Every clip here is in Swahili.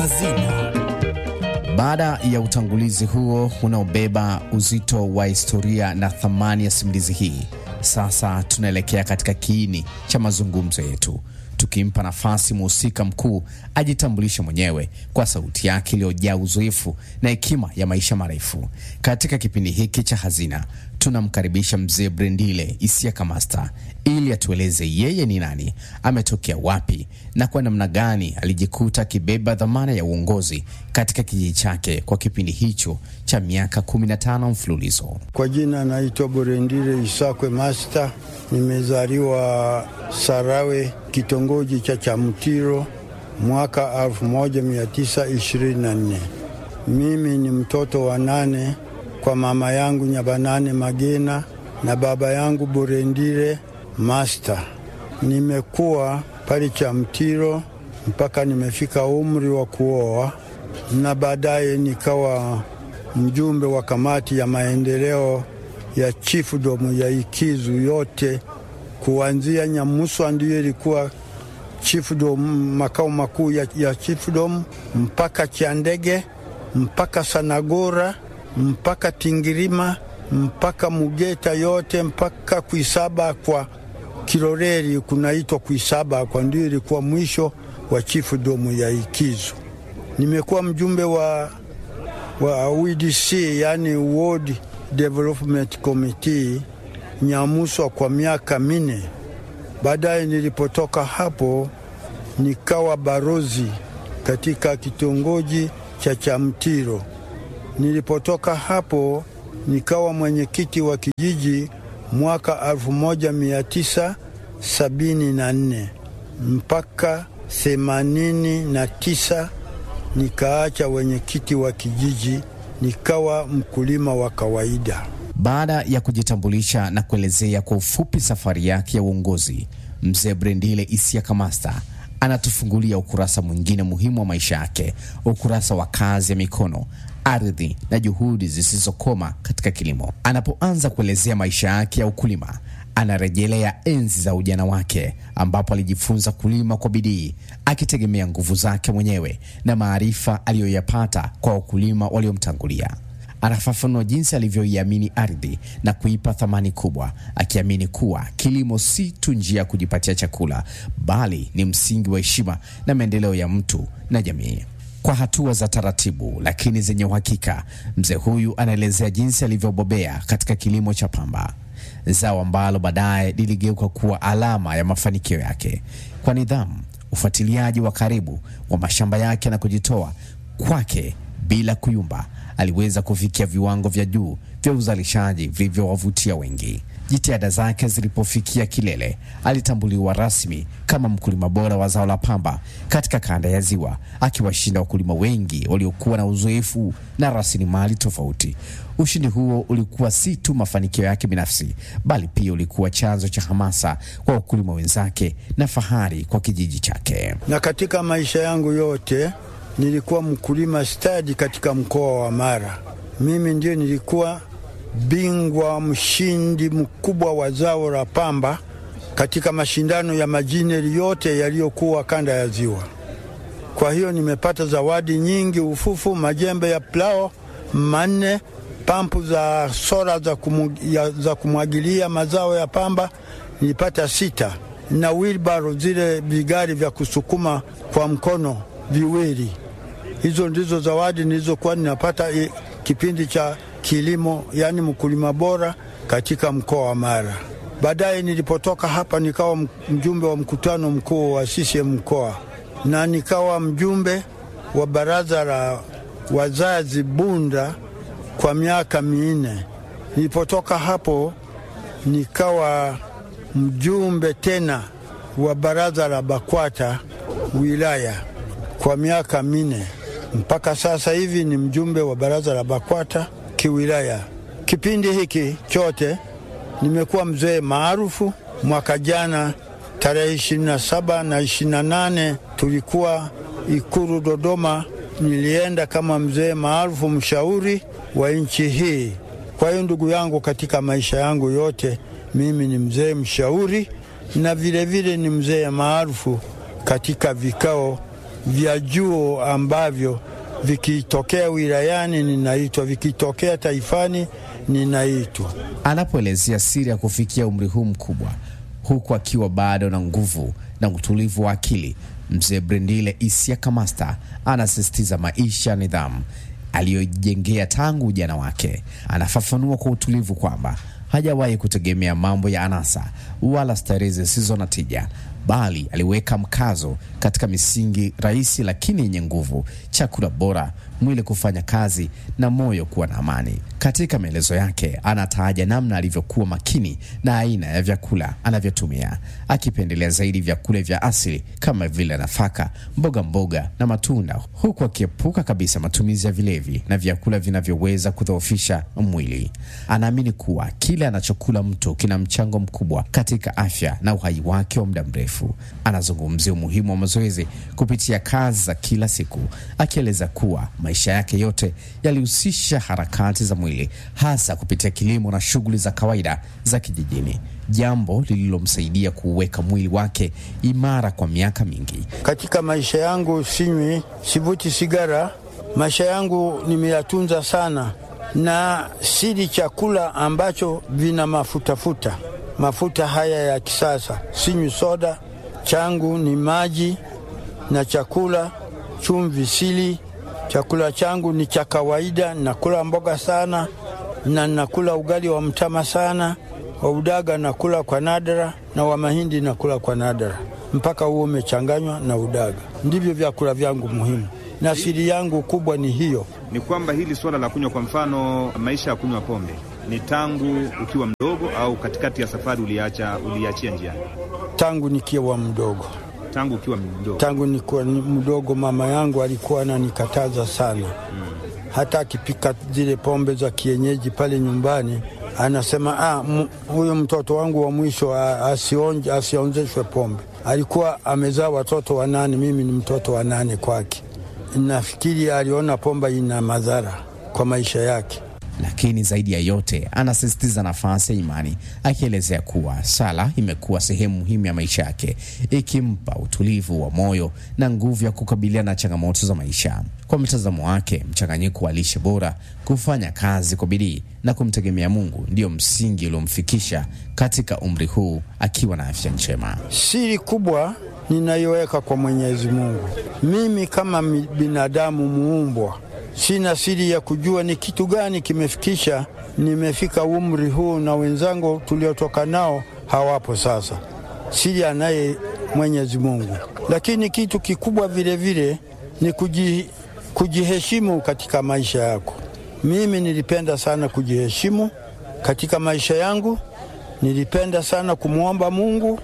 Hazina. Baada ya utangulizi huo unaobeba uzito wa historia na thamani ya simulizi hii, sasa tunaelekea katika kiini cha mazungumzo yetu, tukimpa nafasi mhusika mkuu ajitambulishe mwenyewe kwa sauti yake iliyojaa uzoefu na hekima ya maisha marefu. Katika kipindi hiki cha Hazina tunamkaribisha mzee Brendile Isiaka Master ili atueleze yeye ni nani, ametokea wapi na kwa namna gani alijikuta akibeba dhamana ya uongozi katika kijiji chake kwa kipindi hicho cha miaka 15 mfululizo. Kwa jina naitwa Borendile Isakwe Master, nimezaliwa Sarawe, kitongoji cha Chamtiro mwaka 1924. Mimi ni mtoto wa nane kwa mama yangu Nyabanane Magena na baba yangu Borendile Master. Nimekuwa pale Chamtiro mpaka nimefika umri wa kuoa, na baadaye nikawa mjumbe wa kamati ya maendeleo ya chiefdom ya Ikizu yote, kuanzia Nyamuswa ndiyo ilikuwa chiefdom, makao makuu ya, ya chiefdom mpaka Chandege mpaka Sanagora mpaka Tingirima mpaka Mugeta yote mpaka Kuisaba kwa Kiloreri kunaitwa Kuisaba kwa ndio ilikuwa mwisho wa chiefdom ya Ikizu. Nimekuwa mjumbe wa, wa WDC yani Ward Development Committee Nyamuswa kwa miaka minne. Baadaye nilipotoka hapo nikawa barozi katika kitongoji cha Chamtiro. Nilipotoka hapo nikawa mwenyekiti wa kijiji mwaka 1974 mpaka 89 nikaacha wenyekiti wa kijiji nikawa mkulima wa kawaida. Baada ya kujitambulisha na kuelezea kwa ufupi safari yake ya uongozi, mzee Brendile Isiaka Master anatufungulia ukurasa mwingine muhimu wa maisha yake, ukurasa wa kazi ya mikono, ardhi na juhudi zisizokoma katika kilimo. Anapoanza kuelezea maisha yake ya ukulima, anarejelea enzi za ujana wake ambapo alijifunza kulima kwa bidii akitegemea nguvu zake mwenyewe na maarifa aliyoyapata kwa wakulima waliomtangulia. Anafafanua jinsi alivyoiamini ardhi na kuipa thamani kubwa, akiamini kuwa kilimo si tu njia ya kujipatia chakula, bali ni msingi wa heshima na maendeleo ya mtu na jamii. Kwa hatua za taratibu lakini zenye uhakika, mzee huyu anaelezea jinsi alivyobobea katika kilimo cha pamba, zao ambalo baadaye liligeuka kuwa alama ya mafanikio yake. Kwa nidhamu, ufuatiliaji wa karibu wa mashamba yake na kujitoa kwake bila kuyumba aliweza kufikia viwango vya juu vya uzalishaji vilivyowavutia wengi. Jitihada zake zilipofikia kilele, alitambuliwa rasmi kama mkulima bora wa zao la pamba katika kanda ya Ziwa, akiwashinda wakulima wengi waliokuwa na uzoefu na rasilimali tofauti. Ushindi huo ulikuwa si tu mafanikio yake binafsi, bali pia ulikuwa chanzo cha hamasa kwa wakulima wenzake na fahari kwa kijiji chake. Na katika maisha yangu yote nilikuwa mkulima stadi katika mkoa wa Mara. Mimi ndio nilikuwa bingwa mshindi mkubwa wa zao la pamba katika mashindano ya majineri yote yaliyokuwa kanda ya Ziwa. Kwa hiyo nimepata zawadi nyingi: ufufu, majembe ya plao manne, pampu za sola za, kumu, ya, za kumwagilia mazao ya pamba nilipata sita, na wilbaro zile vigari vya kusukuma kwa mkono viwili. Hizo ndizo zawadi nilizokuwa ninapata e, kipindi cha kilimo, yaani mkulima bora katika mkoa wa Mara. Baadaye nilipotoka hapa nikawa mjumbe wa mkutano mkuu wa CCM mkoa na nikawa mjumbe wa baraza la wazazi Bunda kwa miaka minne. Nilipotoka hapo nikawa mjumbe tena wa baraza la BAKWATA wilaya kwa miaka minne mpaka sasa hivi ni mjumbe wa baraza la BAKWATA kiwilaya. Kipindi hiki chote nimekuwa mzee maarufu. Mwaka jana tarehe 27 na 28 tulikuwa Ikulu Dodoma, nilienda kama mzee maarufu mshauri wa nchi hii. Kwa hiyo ndugu yangu, katika maisha yangu yote mimi ni mzee mshauri na vilevile vile ni mzee maarufu katika vikao vya juu ambavyo vikitokea wilayani ninaitwa, vikitokea taifani ninaitwa. Anapoelezea siri ya kufikia umri huu mkubwa huku akiwa bado na nguvu na utulivu wa akili, mzee Brendile Isiaka Master anasisitiza maisha ya nidhamu aliyojengea tangu ujana wake. Anafafanua kwa utulivu kwamba hajawahi kutegemea mambo ya anasa wala starehe zisizo na tija, bali aliweka mkazo katika misingi rahisi lakini yenye nguvu: chakula bora, mwili kufanya kazi na moyo kuwa na amani. Katika maelezo yake, anataja namna alivyokuwa makini na aina ya vyakula anavyotumia, akipendelea zaidi vyakula vya asili kama vile nafaka, mboga mboga na matunda, huku akiepuka kabisa matumizi ya vilevi na vyakula vinavyoweza kudhoofisha mwili. Anaamini kuwa kile anachokula mtu kina mchango mkubwa katika afya na uhai wake wa muda mrefu. Anazungumzia umuhimu wa mazoezi kupitia kazi za kila siku, akieleza kuwa maisha yake yote yalihusisha harakati za mwili, hasa kupitia kilimo na shughuli za kawaida za kijijini, jambo lililomsaidia kuuweka mwili wake imara kwa miaka mingi. Katika maisha yangu sinywi, sivuti sigara. Maisha yangu nimeyatunza sana, na sili chakula ambacho vina mafutafuta mafuta haya ya kisasa. Sinywi soda, changu ni maji na chakula, chumvi sili. Chakula changu ni cha kawaida, nakula mboga sana na nakula ugali wa mtama sana, wa udaga nakula kwa nadra, na wa mahindi nakula kwa nadra, mpaka huo umechanganywa na udaga. Ndivyo vyakula vyangu muhimu, na siri yangu kubwa ni hiyo. Ni kwamba hili suala la kunywa, kwa mfano, maisha ya kunywa pombe ni tangu ukiwa mdogo au katikati ya safari uliacha, uliachia njiani? Tangu nikiwa mdogo, Tangu ukiwa mdogo. tangu nikiwa ni mdogo, mama yangu alikuwa ananikataza sana hata akipika zile pombe za kienyeji pale nyumbani anasema ah, m- huyu mtoto wangu wa mwisho ah, asionje, asionzeshwe pombe. Alikuwa amezaa watoto wanane, mimi ni mtoto wa nane kwake. Nafikiri aliona pombe ina madhara kwa maisha yake. Lakini zaidi ya yote anasisitiza nafasi ya imani, akielezea kuwa sala imekuwa sehemu muhimu ya maisha yake, ikimpa utulivu wa moyo na nguvu ya kukabiliana na changamoto za maisha. Kwa mtazamo wake, mchanganyiko wa lishe bora, kufanya kazi kwa bidii na kumtegemea Mungu ndiyo msingi uliomfikisha katika umri huu akiwa na afya njema. Siri kubwa ninaiweka kwa Mwenyezi Mungu. Mimi kama mi- binadamu muumbwa, sina siri ya kujua ni kitu gani kimefikisha nimefika umri huu, na wenzangu tuliotoka nao hawapo sasa. Siri anaye Mwenyezi Mungu, lakini kitu kikubwa vile vile ni kuji, kujiheshimu katika maisha yako. Mimi nilipenda sana kujiheshimu katika maisha yangu, nilipenda sana kumwomba Mungu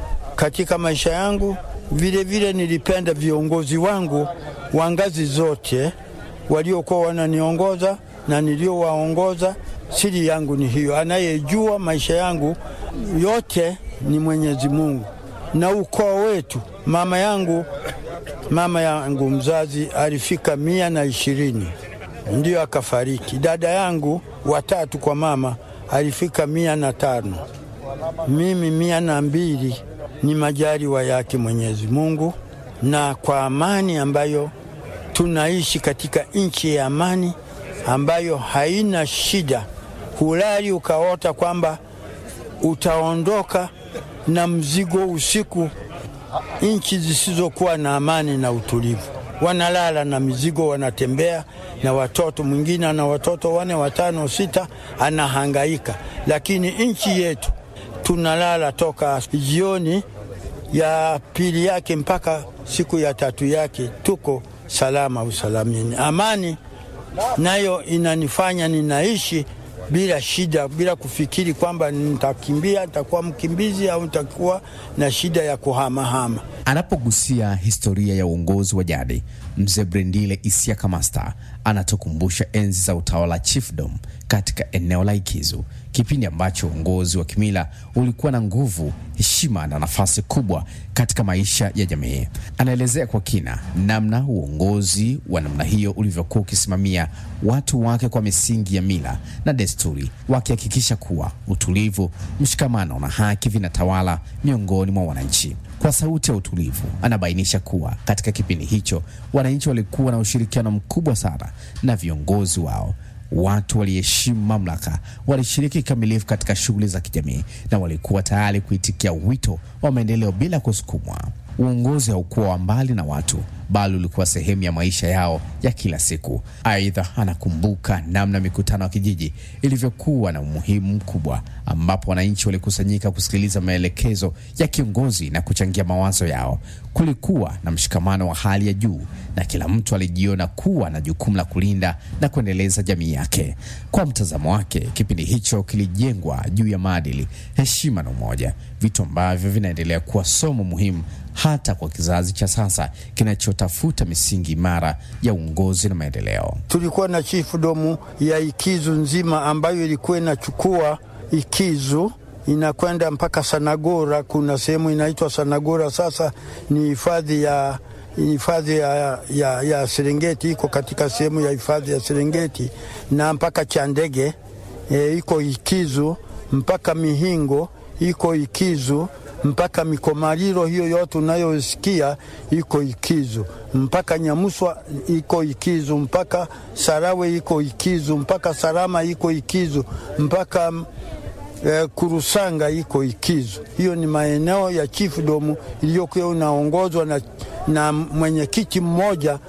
katika maisha yangu. Vile vile nilipenda viongozi wangu wa ngazi zote waliokuwa wananiongoza na niliowaongoza. Siri yangu ni hiyo, anayejua maisha yangu yote ni Mwenyezi Mungu. Na ukoo wetu, mama yangu, mama yangu mzazi alifika mia na ishirini ndiyo akafariki. Dada yangu watatu kwa mama alifika mia na tano mimi mia na mbili ni majaliwa yake Mwenyezi Mungu, na kwa amani ambayo tunaishi katika nchi ya amani ambayo haina shida. Hulali ukaota kwamba utaondoka na mzigo usiku. Nchi zisizokuwa na amani na utulivu, wanalala na mizigo, wanatembea na watoto. Mwingine ana watoto wane, watano, sita, anahangaika. Lakini nchi yetu tunalala toka jioni ya pili yake mpaka siku ya tatu yake, tuko salama usalamini. Amani nayo inanifanya ninaishi bila shida, bila kufikiri kwamba nitakimbia, nitakuwa mkimbizi au nitakuwa na shida ya kuhamahama. Anapogusia historia ya uongozi wa jadi, mzee Brendile Isiaka Master anatukumbusha enzi za utawala chiefdom katika eneo la Ikizu, kipindi ambacho uongozi wa kimila ulikuwa na nguvu, heshima na nafasi kubwa katika maisha ya jamii. Anaelezea kwa kina namna uongozi wa namna hiyo ulivyokuwa ukisimamia watu wake kwa misingi ya mila na desturi, wakihakikisha kuwa utulivu, mshikamano na haki vinatawala miongoni mwa wananchi. Kwa sauti ya utulivu, anabainisha kuwa katika kipindi hicho wananchi walikuwa na ushirikiano mkubwa sana na viongozi wao. Watu waliheshimu mamlaka, walishiriki kikamilifu katika shughuli za kijamii na walikuwa tayari kuitikia wito wa maendeleo bila kusukumwa. Uongozi haukuwa wa mbali na watu, bali ulikuwa sehemu ya maisha yao ya kila siku. Aidha, anakumbuka namna mikutano ya kijiji ilivyokuwa na umuhimu mkubwa, ambapo wananchi walikusanyika kusikiliza maelekezo ya kiongozi na kuchangia mawazo yao. Kulikuwa na mshikamano wa hali ya juu na kila mtu alijiona kuwa na jukumu la kulinda na kuendeleza jamii yake. Kwa mtazamo wake, kipindi hicho kilijengwa juu ya maadili, heshima na umoja, vitu ambavyo vinaendelea kuwa somo muhimu hata kwa kizazi cha sasa kinachotafuta misingi imara ya uongozi na maendeleo. Tulikuwa na chifu domu ya Ikizu nzima ambayo ilikuwa inachukua Ikizu inakwenda mpaka Sanagora. Kuna sehemu inaitwa Sanagora, sasa ni hifadhi ya hifadhi ya, ya, ya Serengeti, iko katika sehemu ya hifadhi ya Serengeti na mpaka Chandege e, iko Ikizu mpaka Mihingo iko Ikizu mpaka Mikomariro, hiyo yote unayosikia iko Ikizu, mpaka Nyamuswa iko Ikizu, mpaka Sarawe iko Ikizu, mpaka Sarama iko Ikizu, mpaka eh, Kurusanga iko Ikizu. Hiyo ni maeneo ya chiefdom iliyokuwa unaongozwa na, na mwenyekiti mmoja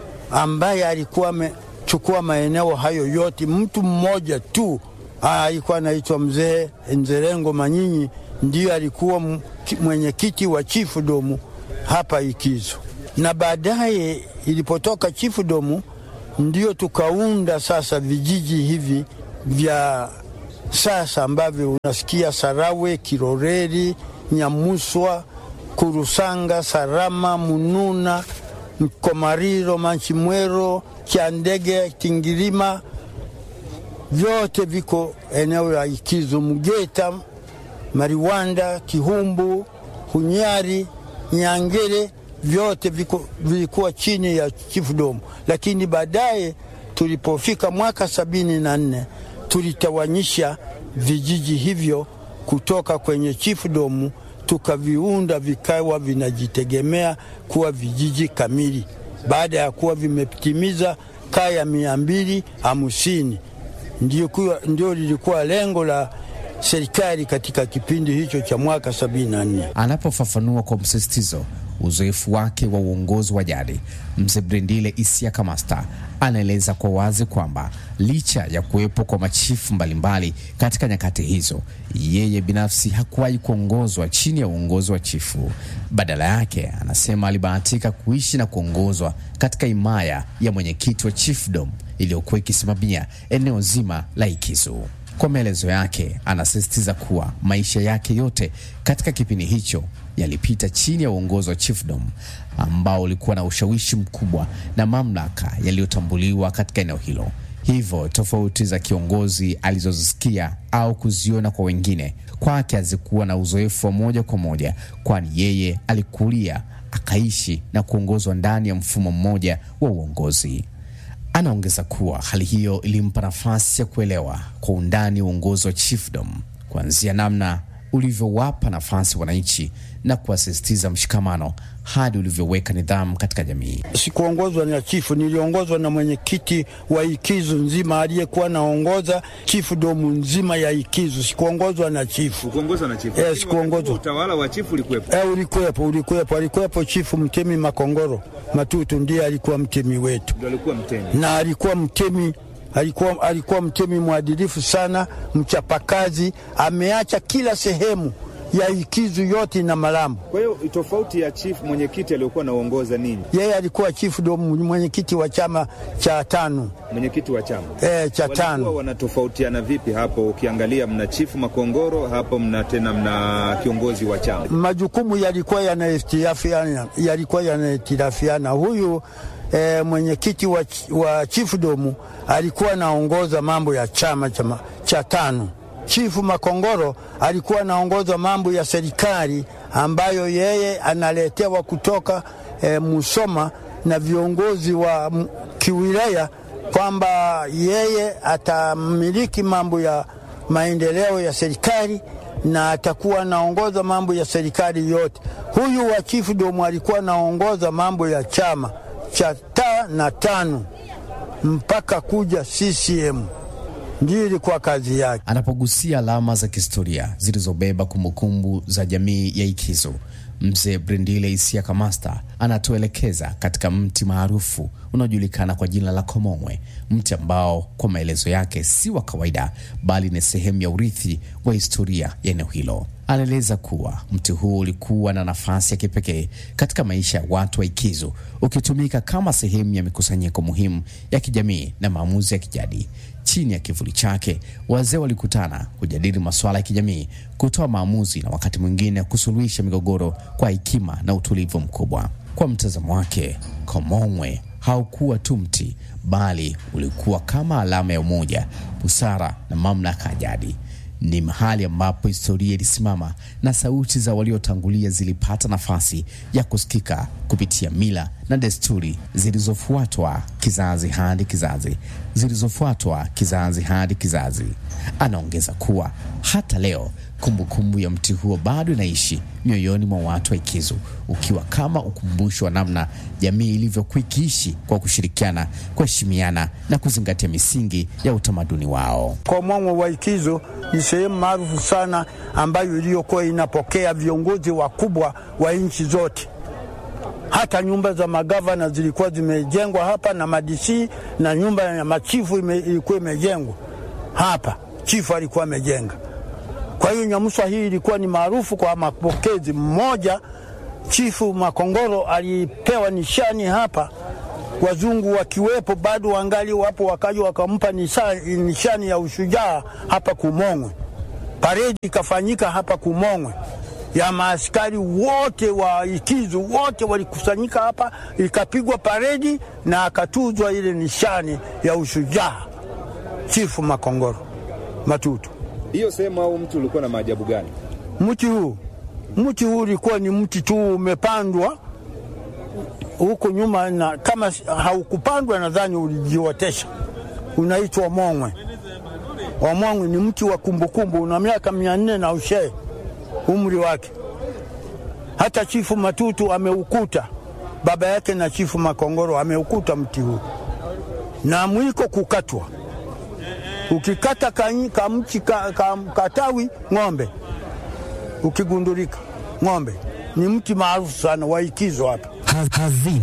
ambaye alikuwa amechukua maeneo hayo yote, mtu mmoja tu alikuwa anaitwa mzee Nzerengo Manyinyi ndiyo alikuwa mwenyekiti wa chiefdom hapa Ikizu, na baadaye ilipotoka chiefdom ndio tukaunda sasa vijiji hivi vya sasa ambavyo unasikia Sarawe, Kiroreri, Nyamuswa, Kurusanga, Sarama, Mununa, Mkomariro, Manchimwero, Kyandege, Tingirima, vyote viko eneo la Ikizu, Mgeta, Mariwanda, Kihumbu, Hunyari, Nyangere, vyote viko, vilikuwa chini ya chiefdom, lakini baadaye tulipofika mwaka sabini na nne tulitawanyisha vijiji hivyo kutoka kwenye chiefdom tukaviunda vikawa vinajitegemea kuwa vijiji kamili baada ya kuwa vimetimiza kaya mia mbili hamsini. Ndio lilikuwa lengo la serikali katika kipindi hicho cha mwaka 74. Anapofafanua kwa msisitizo uzoefu wake wa uongozi wa jadi, mzee Brendile Isiaka Master anaeleza kwa wazi kwamba licha ya kuwepo kwa machifu mbalimbali katika nyakati hizo, yeye binafsi hakuwahi kuongozwa chini ya uongozi wa chifu. Badala yake, anasema alibahatika kuishi na kuongozwa katika himaya ya mwenyekiti wa chiefdom iliyokuwa ikisimamia eneo zima la Ikizu. Kwa maelezo yake, anasisitiza kuwa maisha yake yote katika kipindi hicho yalipita chini ya uongozi wa chiefdom ambao ulikuwa na ushawishi mkubwa na mamlaka yaliyotambuliwa katika eneo hilo. Hivyo tofauti za kiongozi alizozisikia au kuziona kwa wengine, kwake hazikuwa na uzoefu wa moja kwa moja, kwani yeye alikulia, akaishi na kuongozwa ndani ya mfumo mmoja wa uongozi. Anaongeza kuwa hali hiyo ilimpa nafasi ya kuelewa kwa undani uongozi wa chiefdom, kuanzia namna ulivyowapa nafasi wananchi na kuwasisitiza mshikamano hadi ulivyoweka nidhamu katika jamii. Sikuongozwa na chifu, niliongozwa na mwenyekiti wa Ikizu nzima aliyekuwa naongoza chifu domu nzima ya Ikizu. Sikuongozwa na chifu. Kuongozwa na chifu. Eh, sikuongozwa. Utawala wa chifu ulikuwepo. Eh, ulikuwepo, ulikuwepo, alikuwepo chifu Mtemi Makongoro Matutu, ndiye alikuwa mtemi wetu, Ndio alikuwa mtemi. na alikuwa mtemi alikuwa, alikuwa mtemi mwadilifu sana, mchapakazi. Ameacha kila sehemu ya Ikizu yote na Malambo. Kwa hiyo tofauti ya chifu mwenyekiti aliyokuwa anaongoza nini? Yeye alikuwa chifu ndo mwenyekiti wa chama cha tano Mwenyekiti wa chama. eh, cha Walikuwa tano. wanatofautiana vipi hapo? Ukiangalia mna chifu Makongoro hapo, mna tena mna kiongozi wa chama. Majukumu yalikuwa yanahitilafiana, yalikuwa yanahitilafiana. Huyu eh, mwenyekiti wa, ch- wa chiefdom alikuwa anaongoza mambo ya chama cha, ma- cha tano. Chifu Makongoro alikuwa anaongoza mambo ya serikali ambayo yeye analetewa kutoka eh, Musoma na viongozi wa m- kiwilaya kwamba yeye atamiliki mambo ya maendeleo ya serikali na atakuwa anaongoza mambo ya serikali yote. Huyu wa chiefdom alikuwa anaongoza mambo ya chama cha ta na tano mpaka kuja CCM, ndiyo ilikuwa kazi yake. Anapogusia alama za kihistoria zilizobeba kumbukumbu za jamii ya Ikizu, mzee Brendile Isiaka Master anatuelekeza katika mti maarufu unaojulikana kwa jina la Komongwe, mti ambao kwa maelezo yake si wa kawaida, bali ni sehemu ya urithi wa historia ya eneo hilo. Anaeleza kuwa mti huu ulikuwa na nafasi ya kipekee katika maisha ya watu wa Ikizu, ukitumika kama sehemu ya mikusanyiko muhimu ya kijamii na maamuzi ya kijadi. Chini ya kivuli chake, wazee walikutana kujadili masuala ya kijamii, kutoa maamuzi na wakati mwingine kusuluhisha migogoro kwa hekima na utulivu mkubwa. Kwa mtazamo wake, Komongwe haukuwa tu mti, bali ulikuwa kama alama ya umoja, busara na mamlaka ya jadi. Ni mahali ambapo historia ilisimama na sauti za waliotangulia zilipata nafasi ya kusikika kupitia mila na desturi zilizofuatwa kizazi hadi kizazi, zilizofuatwa kizazi hadi kizazi. Anaongeza kuwa hata leo kumbukumbu ya mti huo bado inaishi mioyoni mwa watu wa Ikizu, ukiwa kama ukumbusho wa namna jamii ilivyokuwa ikiishi kwa kushirikiana, kuheshimiana na kuzingatia misingi ya utamaduni wao. Komongwe wa Ikizu ni sehemu maarufu sana ambayo iliyokuwa inapokea viongozi wakubwa wa nchi zote. Hata nyumba za magavana zilikuwa zimejengwa hapa na madisi, na nyumba ya machifu ime, ilikuwa imejengwa hapa, chifu alikuwa amejenga. Kwa hiyo Nyamusa hii ilikuwa ni maarufu kwa mapokezi. Mmoja chifu Makongoro alipewa nishani hapa, wazungu wakiwepo bado wangali wapo, wakaja wakampa nishani ya ushujaa hapa Kumongwe. Paredi ikafanyika hapa Kumongwe ya maaskari wote wa Ikizu wote walikusanyika hapa, ikapigwa paredi na akatuzwa ile nishani ya ushujaa chifu Makongoro Matutu. Hiyo sehemu au mti ulikuwa na maajabu gani? Mti huu mti huu ulikuwa ni mti tu umepandwa huko nyuma, na kama haukupandwa nadhani ulijiotesha. Unaitwa Mongwe. Wamongwe ni mti wa kumbukumbu, una miaka mia nne na ushee umri wake. Hata chifu Matutu ameukuta, baba yake na chifu Makongoro ameukuta mti huu na mwiko kukatwa ukikata kamchi ka, ka, katawi ng'ombe ukigundulika ng'ombe. Ni mti maarufu sana wa Ikizo hapa. Hazina